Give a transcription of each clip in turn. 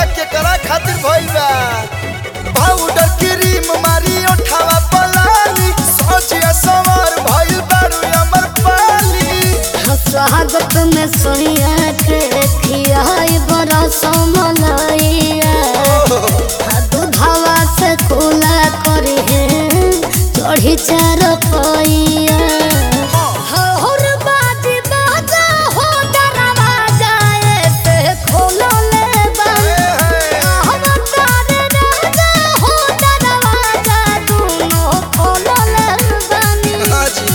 केकरा खातिर भइल बा पाउडर क्रीम मारी ओठावा पलाली सोचिया सवार भइल बारू अमर पाली स्वागत में सोनिया के खियाई बड़ा समलैया दूधवा से खुला करी है चढ़ी चार पैया हर बाजी बाजा हो दरवाजा ऐसे खोलो ले बंद हम तारे राजा हो दरवाजा दोनों खोलो ले बनी हाजी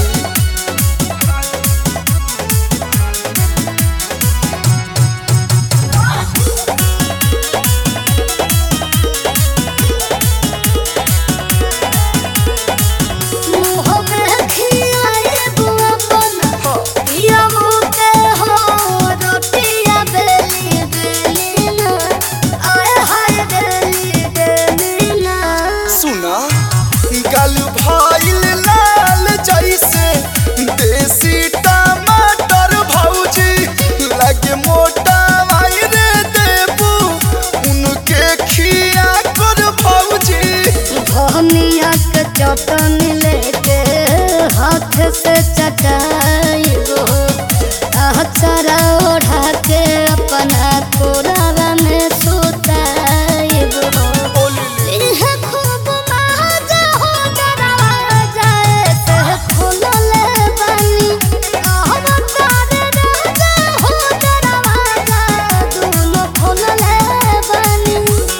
मुँह में खियाए बुआ बना पिया मुते हो रोटिया बेली बेली ना आए हाय बेली बेली ना सुना गल भइल लाल जैसे देसी टमाटर भौजी लगे मोटा रे देबू उनके खिया कर भौजी धनिया के चटनी लेके हाथ से चटाइबो अचरा ओढ़ा के अपना कोरावा में सुताइबो इहे खूब मजा हो दरवाजा ऐसे खुलले बानी हम तारे राजा हो दरवाजा दोनों खुलले बानी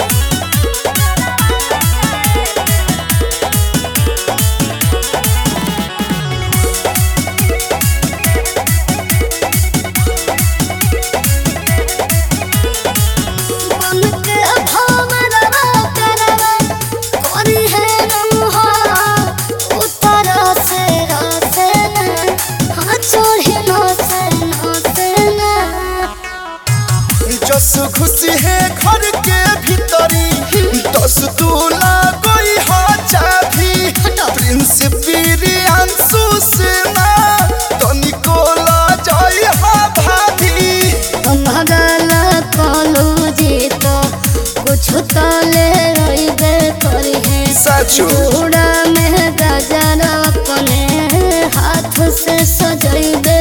बन के भंवरवा करवा कोरी है नमहा उतर से रसे न हाँ चढ़ी न से न से न जस खुशी है घर के भीतरी दस दूला कोई हा चाभी प्रिंस बिरियांसु सेना तनिको ला जाई हा भाभी मगल कलू जी तो कुछ तो ले रही करी है सचो चूड़ा में गजर अपने हाथ से सजैबे